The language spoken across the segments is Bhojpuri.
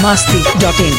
masti.in.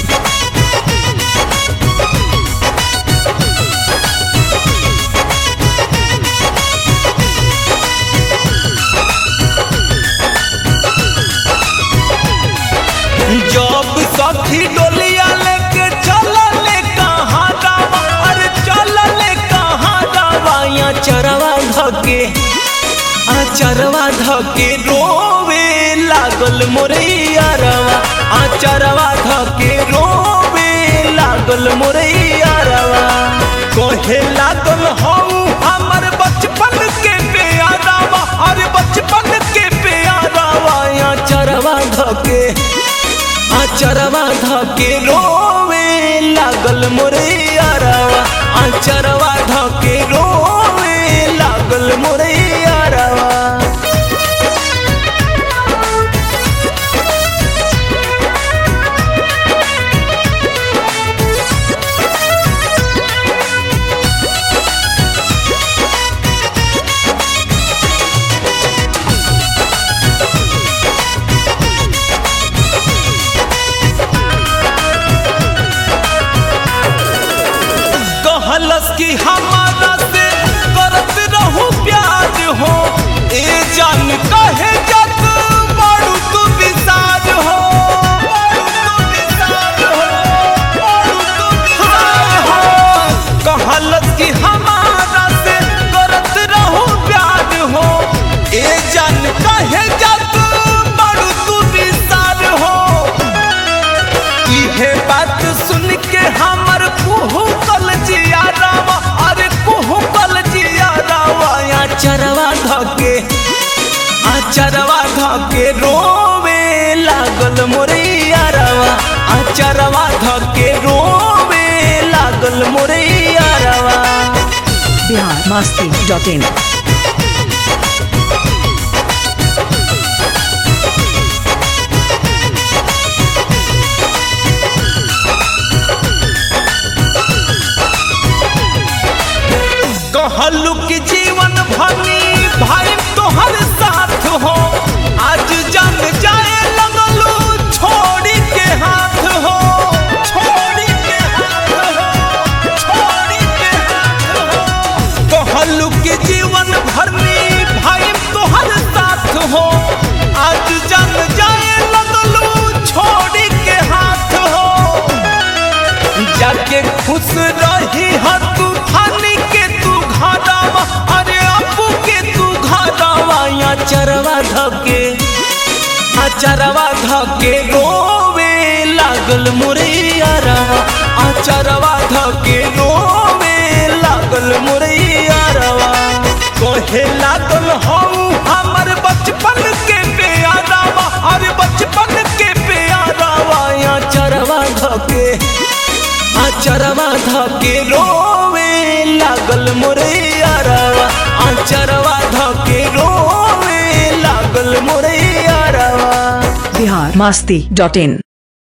जब सखी डोलिया लेके चलले कहाँ दावा अरे चलले कहाँ दावा या चरवा धके आ चरवा धके रोवे लागल मोरे यारवा आ चरवा धके रोवे लागल मोरे यारवा कहे लागल हऊ हमर बचपन के प्यारावा अरे बचपन के प्यारावा या चरवा धके आचरवा धके रोवे लागल मोरे यारवा आचरवा धके रोवे लागल मोरे यारवा कहलस कि हमारा से करत रहू प्यार हो ए जान कहे जत बड़ू तू विसार हो बड़ू तू विसार हो, बड़ू तू विसार हो। कहलस कि हमारा से करत रहू प्यार हो ए जान कहे जत बड़ू तू विसार हो इहे बात सुन के हमर कुहू कल जिया रावा अरे कुहू कल जिया रावा या चरवा धके आ चरवा धके रोवे लागल मोरे यारवा आ चरवा धके रोवे लागल मोरे यारवा Bihar masti.in. कहलू कि जीवन भनी भाई तोहर साथ हो आज जंग जाए लगलू छोड़ी के हाथ हो छोड़ी के हाथ हो छोड़ी के हाथ हो कहलू कि जीवन भरनी भाई तोहर साथ हो आज जंग जाए लगलू छोड़ी के हाथ हो जाके खुश रही हर तू खानी के तू घाटावा अरे अपू के तू घाटावा या चरवा धके आ चरवा धके रोवे लागल मोरे यारवा आ चरवा धके रोवे लागल मोरे यारवा कहे लागल हऊ हमर बचपन के प्यारावा अरे बचपन के प्यारावा या चरवा धके आचरवा धके रोवे लागल मोरे यारवा आचरवा धके रोवे लागल मोरे यारवा Bihar masti.in.